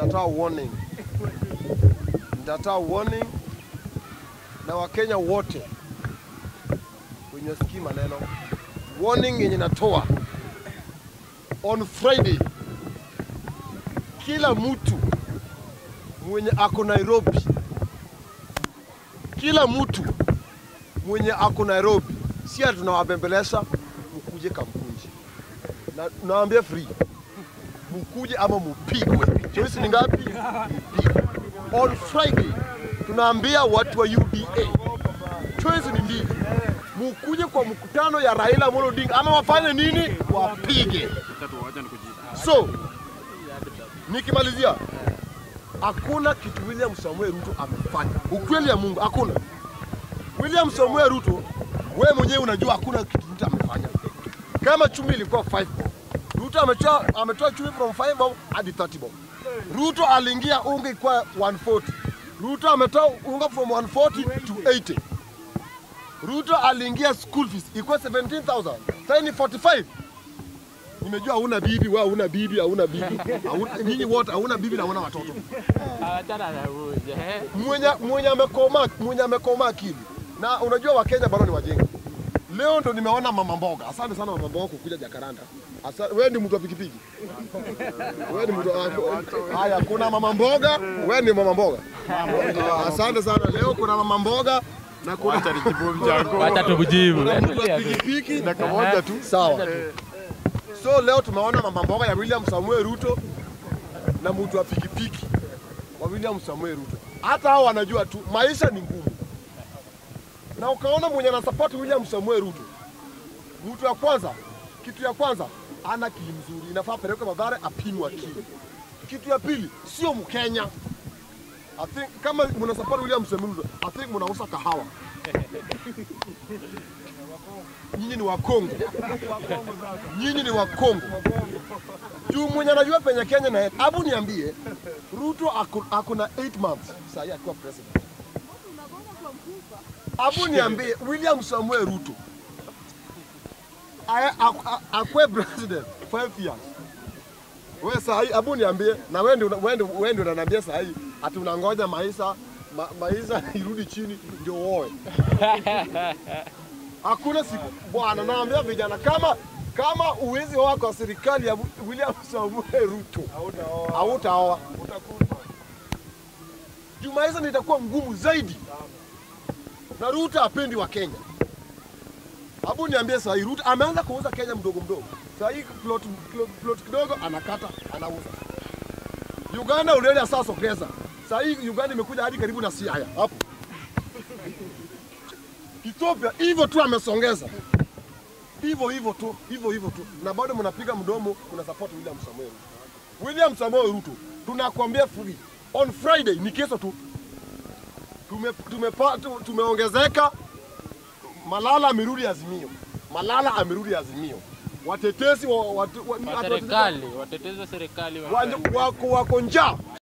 nitatoa warning, nitatoa warning na Wakenya wote wenye sikii maneno. Warning yenye natoa on Friday, kila mtu mwenye ako Nairobi, kila mtu mwenye ako Nairobi, si ati tunawabembeleza mkuje Kamkunji, na naambia free, mkuje ama mupigwe. Choice ni ngapi? Mpigwe. On Friday tunaambia watu wa UDA choice ni mbili, mukuje kwa mkutano ya Raila Amolo Odinga ama wafanye nini? Wapige. So nikimalizia, hakuna kitu William Samuel Ruto amefanya, ukweli ya Mungu, hakuna. William Samuel Ruto, wewe mwenyewe unajua hakuna kitu Ruto amefanya. Kama chumi ilikuwa 5 bob, Ruto ametoa ametoa chumi from 5 bob hadi 30 bob. Ruto aliingia unga ilikuwa 140. Ruto ametoa unga from 140 to 80. Ruto aliingia school fees ilikuwa 17,000. Sasa ni 45. Nimejua hauna bibi, wewe hauna bibi, hauna bibi. hauna- Nyinyi wote hauna bibi na hauna watoto. Achana na huyu, eh. Mwenye mwenye amekoma mwenye amekoma akili. Na unajua Wakenya bado ni wajinga. Leo ndo nimeona mama mboga. Asante sana mama mboga kukuja Jakaranda. Asa, wewe ni mtu wa pikipiki. Wewe ni mtu wa- haya, kuna mama mboga, wewe ni mama mboga. Asante sana. Leo kuna mama mboga na kuna Wacha tumjibu. kuna mtu wa pikipiki na kamoja tu. Sawa. So leo tumeona mama mboga ya William Samuel Ruto na mtu wa pikipiki wa William Samuel Ruto. Hata hao wanajua tu maisha ni ngumu, na ukaona mwenye anasupport William Samuel Ruto, mtu ya kwanza, kitu ya kwanza ana akili mzuri, inafaa apelekwe Mathare apimwe akili. Kitu ya pili, sio Mkenya. I think kama mna support William Samuel Ruto, I think mnauza kahawa. Nyinyi ni Wakongo, nyinyi ni Wakongo. Juu mwenye anajua penye Kenya na hebu niambie, Ruto ako, ako na 8 months sasa akiwa president. Hebu niambie William Samuel Ruto aya- ak- ak- akwe president 5 years. Wewe sasa hii hebu niambie na wewe ndio wewe ndio wewe ndio unaniambia sasa hii ati unangoja maisha ma, maisha irudi chini ndio uoe. Hakuna siku bwana, naambia vijana kama kama uwezi oa kwa serikali ya William Samuel Ruto hautaoa, juu maisha ndio itakuwa ngumu zaidi, na Ruto apendi wa Kenya. Hebu niambie sasa hii Ruto ameanza kuuza Kenya mdogo mdogo. Sasa hii plot, plot, plot kidogo anakata anauza. Uganda already sasa sokeza. Sasa hii Uganda imekuja hadi karibu na Siaya hapo. Ethiopia hivyo tu amesongeza. Hivyo hivyo tu, hivyo hivyo tu. Na bado mnapiga mdomo kuna support William Samoei Ruto. William Samoei Ruto tunakwambia free. On Friday ni kesho tu. Tume, tumepa, tu- tumeongezeka Malala amerudi Azimio. Malala amerudi Azimio. Watetezi wa, watu, wa, Wa serikali, watetezi wa serikali wa- wa, wako, wako njaa